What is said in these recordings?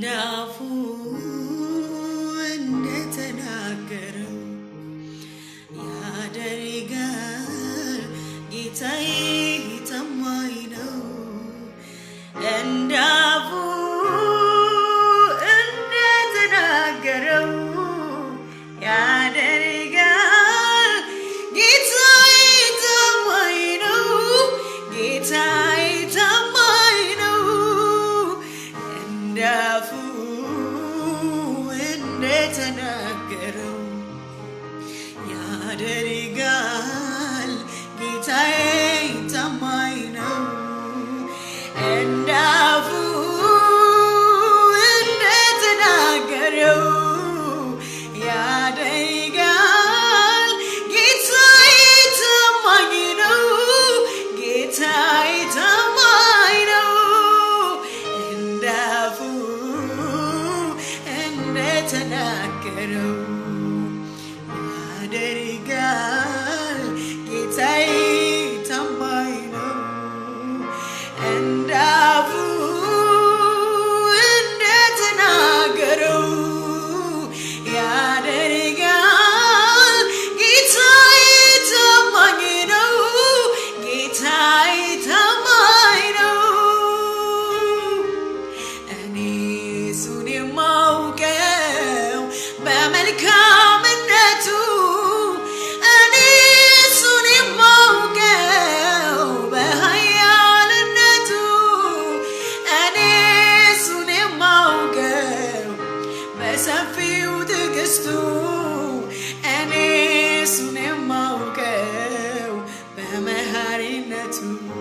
እንዳፉ እንደተናገረው ያደርጋል ጌታዬ ታማኝ ነው። እንዳፉ እንደተናገረው ያደርጋል ጌታዬ ታማኝ ነው። ጌታዬ ታማኝ ነው። እንዳፉ እንደተናገረው ያደርጋል ጌታዬ ታማኝ ነው። እንዳፉ እንደተናገረው ያደርጋል ጌታዬ ታማኝ ነው። ጌታዬ ታማኝ ነው። እንዳፉ እንደተናገረው ያደርጋል ጌታዬ ታማኝ ነው። እንዳፉ እንደተናገረው ያደርጋል ጌታዬ ታማኝ ነው። ጌታዬ ታማኝ ነው። እኔ እሱን የማውቀው በመልካምነቱ እኔ እሱን የማውቀው በኃያልነቱ እኔ እሱን የማውቀው በሰፊው ትዕግስቱ እኔ እሱን የማውቀው በመሐሪነቱ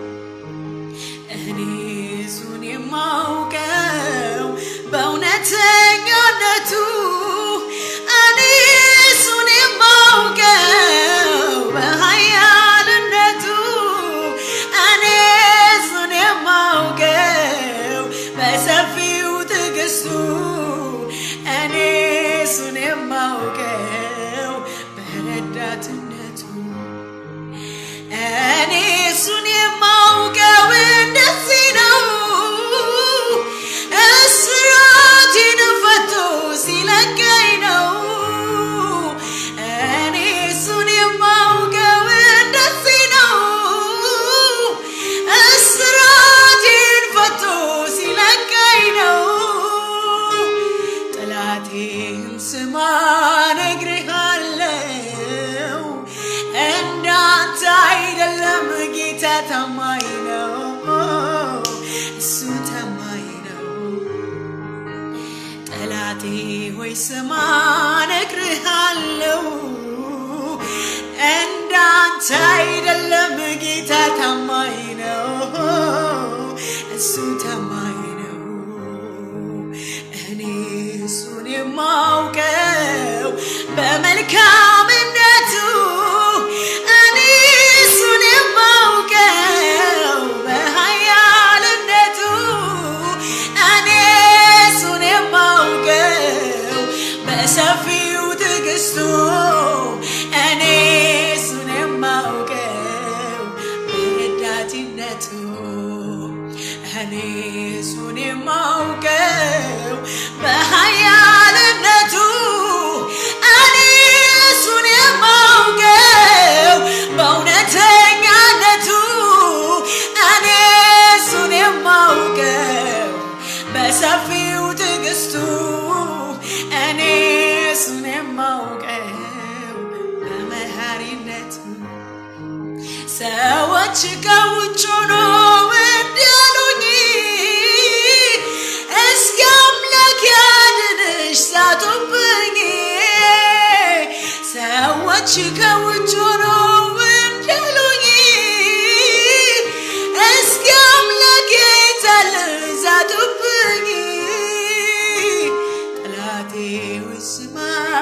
እኔ እሱን የማውቀው በእውነተኛነቱ እኔ እሱን የማውቀው በኃያልነቱ እኔ እሱን የማውቀው በሰፊው ትዕግስቱ እኔ እሱን የማውቀው በረዳትነቱ እኔ እሱን የማውቀው እንደዚህ ነው። እስራቴን ፈቶ ሲለቀኝ ነው። እኔ እሱን የማውቀው እንደዚህ ነው። እስራቴን ፈቶ ሲለቀኝ ነው። ጠላቴን ስማ ነግሬሃለው፣ እንዳንተ አይደለም ጌታ ታማኝ ነው፣ እሱ ታማኝ ነው። ጠላቴ ሆይ ስማ ነግሬሃለው፣ እንዳንተ አይደለም ጌታ ታማኝ ነው፣ እሱ ታማኝ ነው። እኔ እሱን የማውቀው በመልካምነቱ እኔ እሱን የማውቀው በኃያልነቱ እኔ እሱን የማውቀው በሰፊው ትዕግስቱ እኔ እሱን የማውቀው በረዳትነቱ እኔ እሱን የማውቀው በኃያልነቱ እኔ እሱን የማውቀው በእውነተኛነቱ እኔ እሱን የማውቀው በሰፊው ትዕግስቱ እኔ እሱን የማውቀው በመሐሪነቱ ሰዎች ከውጭ ሆኖ እንዲያሉኝ እስኪ አምላክ ያድንሽ ሳቱብኝ ሰዎች ከውጭ ሆኖ እንዲያሉኝ እስኪ አምላክ የታለ ሳቱብኝ ጠላቴ ሆይ ስማ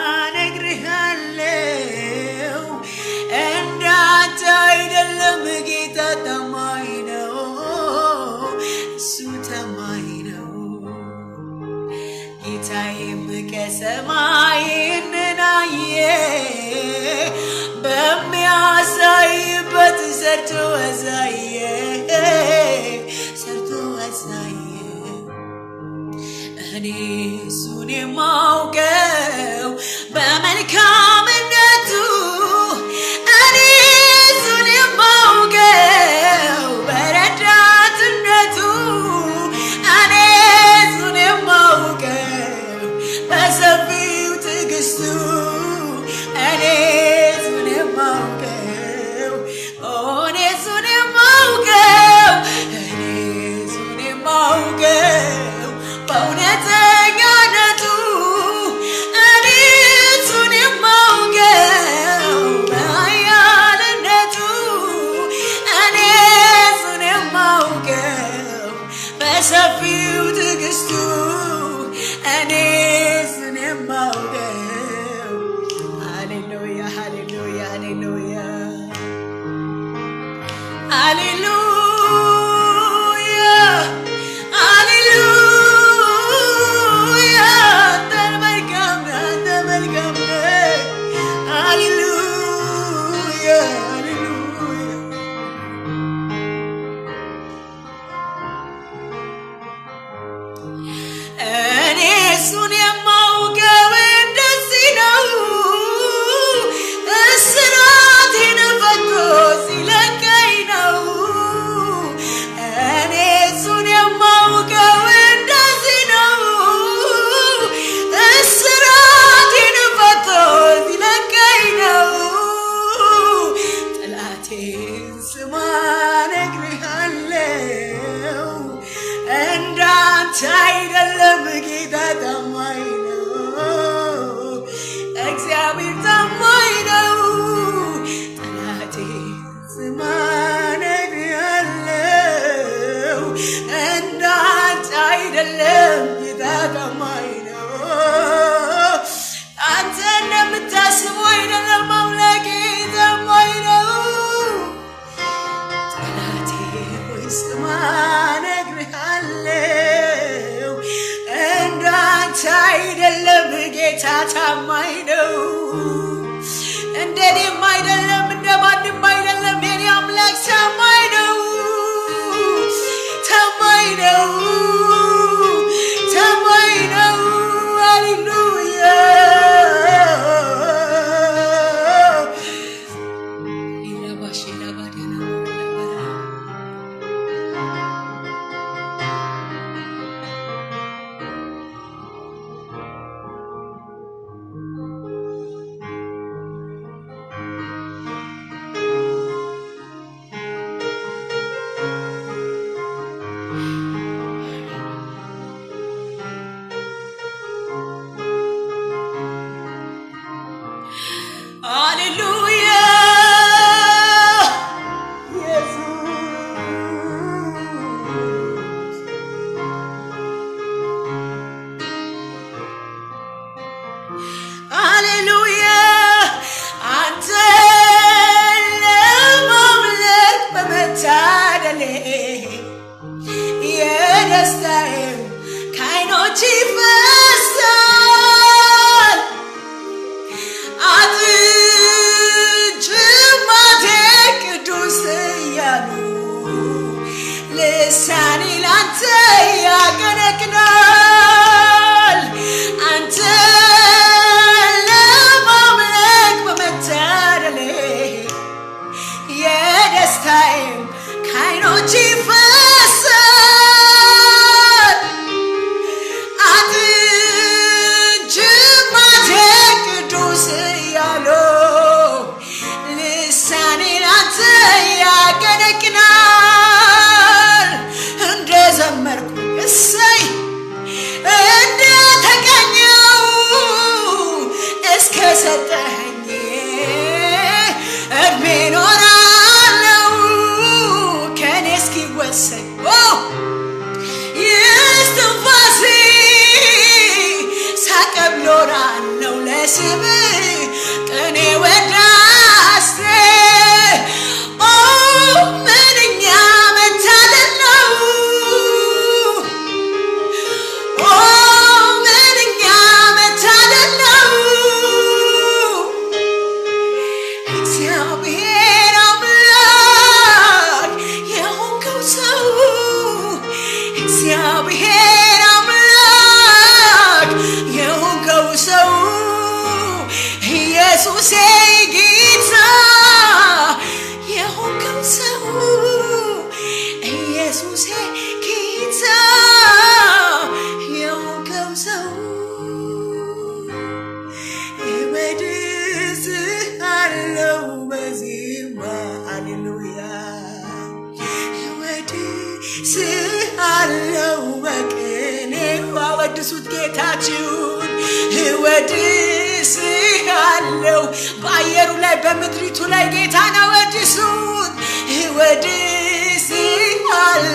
ነግሬሃለው እንዳንተ አይደለም ጌታ ታማኝ ነው እሱ ታማኝ ነው ጌታዬም ከሰማይ ይህንን አየ በሚያሳይበት ሰርቶ አሳየ ሰርቶ አሳየ እኔ እሱን የማውቀው በመልካምነቱ እኔ እሱን የማውቀው በረዳትነቱ እኔ እሱን የማውቀው በሰፊው ትዕግስቱ እኔ እሱን የማውቀው እኔ እሱን የማውቀው እኔ እሱን የማውቀው በእውነተኛነቱ እኔ እሱን የማውቀው በኃያልነቱ እኔ እሱን የማውቀው በሰፊው ትዕግስቱ እኔ እሱን የማውቀው ሃሌሉያ ሃሌሉያ ሃሌሉያ ሃሌሉያ ሃሌሉያ አንተ መልካም ነህ፣ አንተ መልካም ነህ። ሃሌሉያ ሃሌሉያ እኔ እሱን የማውቀው እንደዚህ ነው፣ እስራቴን ፈቶ ሲለቀኝ ነው። እኔ እሱን የማውቀው እንደዚህ ነው፣ እስራቴን ፈቶ ሲለቀኝ ነው። ጠላቴን ስማ እነግርሃለሁ እንዳንተ አይደለም ጌታ ታማኝ ነው። እግዚአብሔር ታማኝ ነው። ጠላቴ ስማ እነግርሃለሁ እንዳንተ አይደለም ጌታ ታማኝ ነው። አንተ እንደምታስበው አይደለም አምላኬ ታማኝ ነው። ጠላቴ ሆይ ስማ እነግርሃለሁ እንዳንተ አይደለም ጌታ ታማኝ ነው። እንደኔም አይደለም እንደ ማንም አይደለም የኔ አምላክ ታማኝ ነው። ታማኝ ነው። ታማኝ ነው። ሃሌሉያ ኢላባሽ ኢላባዲና ኢላባራ ሃሌሉያ ኢየሱስ ሃሌሉያ አንተ ለማምለክ በመታደሌ የደስታዬም ከዓይኖች ይፈሳል አጥንትማቴ ቅዱስ እያሉ ልሳኔ ላንተ ያቀነቅናል። አንተ ለማምለክ በመታደሌ የደስታዬም ከዓይኖች ይፈሳል። አጥንትማቴ ቅዱስ እያሉ ልሳኔ ላንተ ያቀነቅናል። እንደ ዘመርኩ እሰይ እንደ ተቀኘው እስከ ሰጠኸኝ እድሜ ኖራለው ከእኔ እስኪወሰን ይስትንፋሴ ሳቀብሎራለው ለስም ቅኔ ወዳሴ ኦ ምንኛ መታደል ነው ኦ ምንኛ መታደል ነው እግዚአብሔር አምላክ የሆንከው ሰው እግዚአብሔር አምላክ ኢየሱሴ ጌታ የሆንከው ሰው እወድስሃለው በዜማ ሃሌሉያ እወድስሃለው በቅኔው አወድሱት ጌታችሁን እወድስሃለው በአየሩ ላይ በምድሪቱ ላይ ጌታን አወድሱት እወድስሃለው